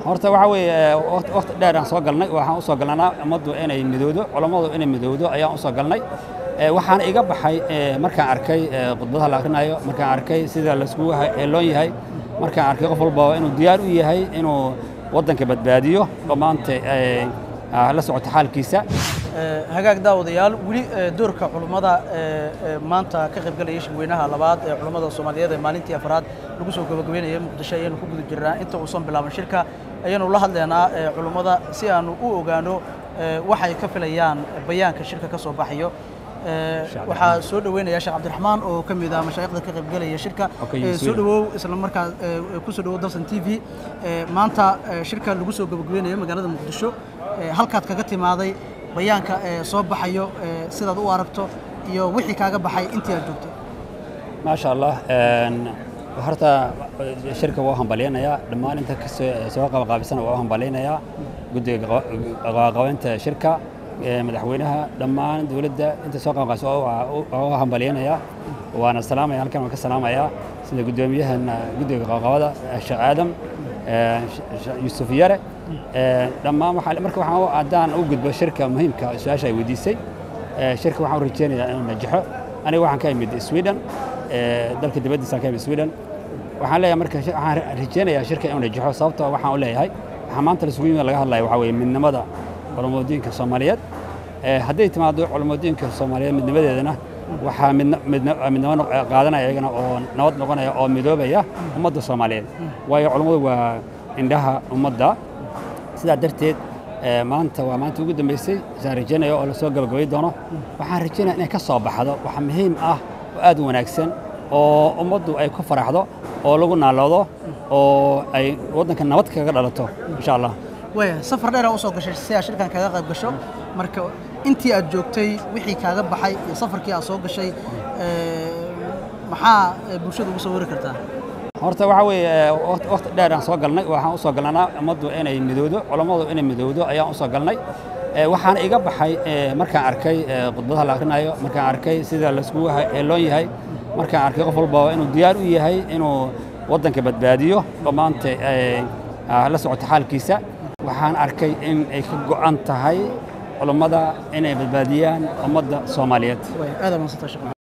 horta waxaa weeye waqti dheer aan soo galnay waxaan u soo galnanaa ummaddu inay midowdo culammadu inay midowdo ayaan u soo galnay waxaana iga baxay markaan arkay khudbadaha la akhrinayo markaan arkay sida laiskugu heeloon yahay markaan arkay qof walba inuu diyaar u yahay inuu waddanka badbaadiyo oo maanta la socoto xaalkiisa hagaag daawadayaal weli doorka culummada maanta ka qaybgalaya shirweynaha labaad ee culummada soomaaliyeed ee maalintii afraad lagu soo gabagabeynaya muqdisho ayaanu ku guda jirnaa inta uusan bilaaban shirka ayaanu la hadlaynaa culummada si aanu u ogaano waxay ka filayaan bayaanka shirka ka soo baxayo waxaa soo dhoweynaya sheekh cabdiraxmaan oo ka mid ah mashaayikhda ka qaybgalaya shirka soo dhowow isla markaa ku soo dhowow dalsan t v maanta shirka lagu soo gabagabeynayo magaalada muqdisho halkaad kaga timaaday bayaanka soo baxayo sidaad u aragto iyo wixii kaaga baxay intii aad joogtay maasha allah horta shirka waa hambalyanayaa dhammaan inta soo qabaqaabisana waa u hambalyanayaa guddiga qabaqabaynta shirka madaxweynaha dhammaan dowladda inta soo qabaqaabisa waa u hambalyanayaa waana salaamaya halkan waan ka salaamayaa sida guddoomiyahan guddiga qabaqabada sheekh aadam yuusuf yare dhammaan marka waxaan haddaan u gudbo shirka muhiimka su-aasha ay weydiisay shirka waxaan u rajeynayaa inuu najaxo aniga waxaan ka imid sweden dalka dibaddiisaan ka imid sweden waxaan leeyahay marka waxaan rajeynayaa shirka inuu najaxo sababtoo waxaan u leeyahay waxaa maanta laisugu yimid laga hadlaya waxaa weeye midnimada culummadiinka soomaaliyeed hadday timaado culummadiinka soomaaliyeed midnimadeedana waxaa midnimo qaadanaya iyagana oo nabad noqonaya oo midoobaya ummadda soomaaliyeed waayo culummadu waa indhaha ummadda sidaa darteed maanta waa maanta ugu dambaysay isaan rajaynaya oo lasoo gabagabay doono waxaan rajaynaya inay ka soo baxdo wax muhiim ah oo aad u wanaagsan oo ummaddu ay ku faraxdo oo lagu naaloodo oo ay waddanka nabad kaga dhalato insha allah waya safar dheeraa usoo gashay si aad shirkan kaga qayb gasho marka intii aad joogtay wixii kaaga baxay iyo safarkii aad soo gashay maxaa bulshada ugu soo wari kartaa horta waxaa weeye waqti dheer aan soo galnay waxaan u soo galnanaa ummaddu inay midowdo culammadu inay midowdo ayaan u soo galnay waxaana iga baxay markaan arkay khudbadaha la akhrinayo markaan arkay sida laiskugu heeloon yahay markaan arkay qof walba inuu diyaar u yahay inuu waddanka badbaadiyo oo maanta la socoto xaalkiisa waxaan arkay in ay ka go'an tahay culummada inay badbaadiyaan ummadda soomaaliyeed